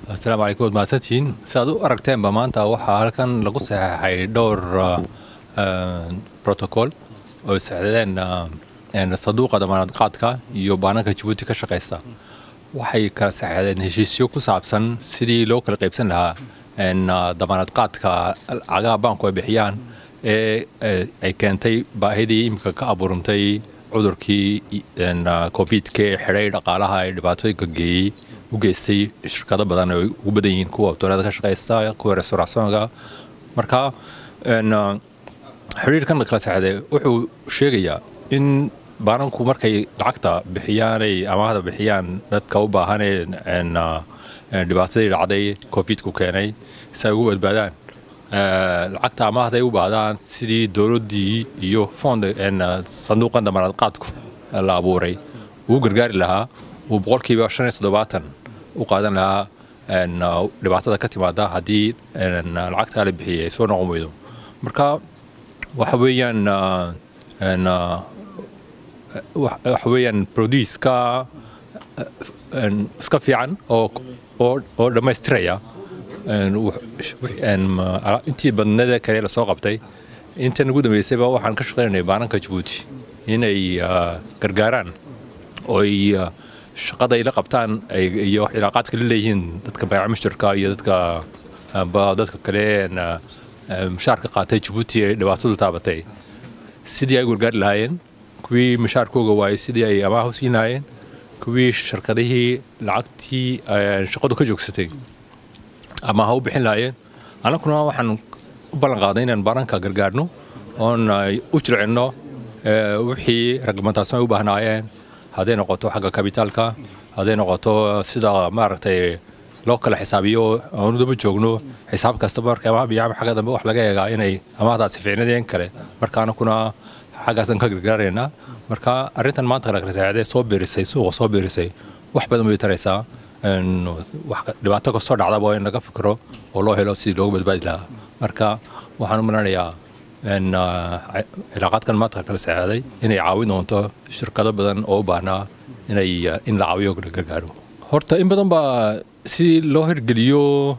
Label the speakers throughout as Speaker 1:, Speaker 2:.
Speaker 1: asalaamu calaykum waad mahadsantihiin si aad u aragteenba maanta waxaa halkan lagu saxeexay dhowr protocol oo saxdeen saduuqa damaanad qaadka iyo baananka jabuuti ka shaqaysta waxay kala saxeexdeen heshiisyo ku saabsan sidii loo kala qaybsan lahaa damaanad qaadka cagaha baanku ay bixiyaan ee ay keentay baahidii imika ka abuurantay cudurkii covidka ee xidhay dhaqaalaha ee dhibaatooyinka geeyey u geystay shirkado badan ay ugu badan yihiin kuwa abtoorada ka shaqaysta kuwa restaurationka marka xiriirkan la kala saxday wuxuu sheegayaa in baananku markay lacagta bixiyaanay amaahda bixiyaan dadka u baahanee dhibaatadii dhacday covidku keenay si ay ugu badbaadaan lacagta amaahda ay u baahdaan sidii dowladdii iyo fond sanduuqan damaanad qaadku la abuuray uu gargaari lahaa uu boqolkiiba shan iyo toddobaatan u qaadan lahaa dhibaatada ka timaada haddii lacagtaa la bixiyay ay soo noqon weydo marka waxa weeyaan waxa weeyaan produiska iska fiican oo oo dhammaystiraya intii badnada kale lasoo qabtay intan ugu dambeysayba waxaan ka shaqaynay baananka jabuuti inay gargaaraan ooy shaqada ay la qabtaan iyo cilaaqaadka la leeyihiin dadka bayca mushtarka iyo dadka dadka kale mushaarka qaatay jabuuti ee dhibaatadu taabatay sidii ay gargaari lahaayeen kuwii mushaarkooga waayey sidii ay amaah u siin lahaayeen kuwii shirkadihii lacagtii shaqadu ka joogsatay amaah u bixin lahaayeen annaguna waxaan u ballan qaaday inaan baranka gargaarno oon u jircinno wixii ragmataasna ay u baahnaayeen hadday noqoto xagga kabitaalka hadday noqoto sida maaragtay loo kala xisaabiyo aanu daba joogno xisaab kasta marka amaah biyaama xagga dambe wax laga eegaa inay amaahdaasi ficnadeen kale marka anakuna xaggaasan ka gargaaraynaa marka arrintan maanta kala kala saacadee soo beerisay suuqa soo beerisay wax badan bay taraysaa dhibaato kastoo dhacdaba in laga fikiro oo loo helo sidii looga badbaadi lahaa marka waxaan u malanayaa cilaaqaadkan maanta kala saacaaday inay caawin doonto shirkado badan oo u baahnaa inay in la caawiyo la gargaaro horta in badan baa si loo hirgeliyo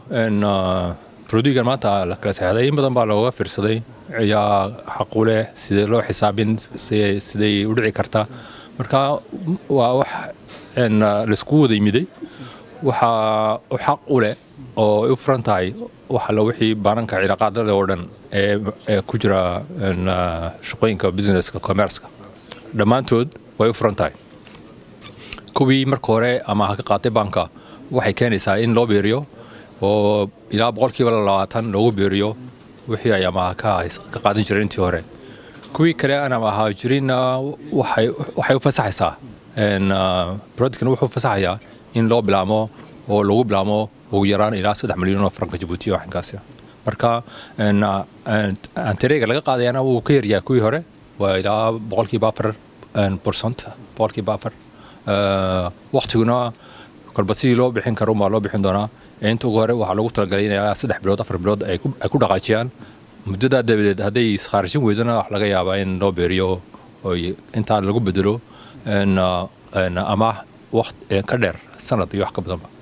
Speaker 1: produgan maanta la kala saxday in badan baa looga fiirsaday ayaa xaqu leh sidee loo xisaabin siday u dhici karta marka waa wax laisku wada yimiday waxa u xaq u leh oo ay u furan tahay wax alla wixii baananka cilaaqaadada oo dhan ee ku jira shaqooyinka businesska commerceka dhammaantood way u furan tahay kuwii marka hore ama ha ka qaatay baanka waxay keenaysaa in loo beeriyo oo ilaa boqolkiiba labaatan loogu beeriyo wixii ay amaha ka qaadan jireen intii hore kuwii kale aan amaha jirinna waxay u fasaxaysaa productkan wuxuu fasaxayaa in loo bilaamo oo lagu bilaamo ugu yaraan ilaa saddex milyan oo franka jabuuti oo xinkaasi marka antareega laga qaadayana wuu ka yaryahay kuwii hore waa ilaa boqolkiiba afar percent boqolkiiba afar waktiguna kolba sidii loo bixin karo umbaa loo bixin doonaa inta ugu hore waxaa lagu talagalay in ilaa saddex bilood afar bilood ay ku dhaqaajiyaan muddadaa dabadeed hadday iskhaarijin weydona wax laga yaabaa in loo beeriyo oo intaa lagu bedelo amaah waqt ka dheer sanad iyo wax ka badanba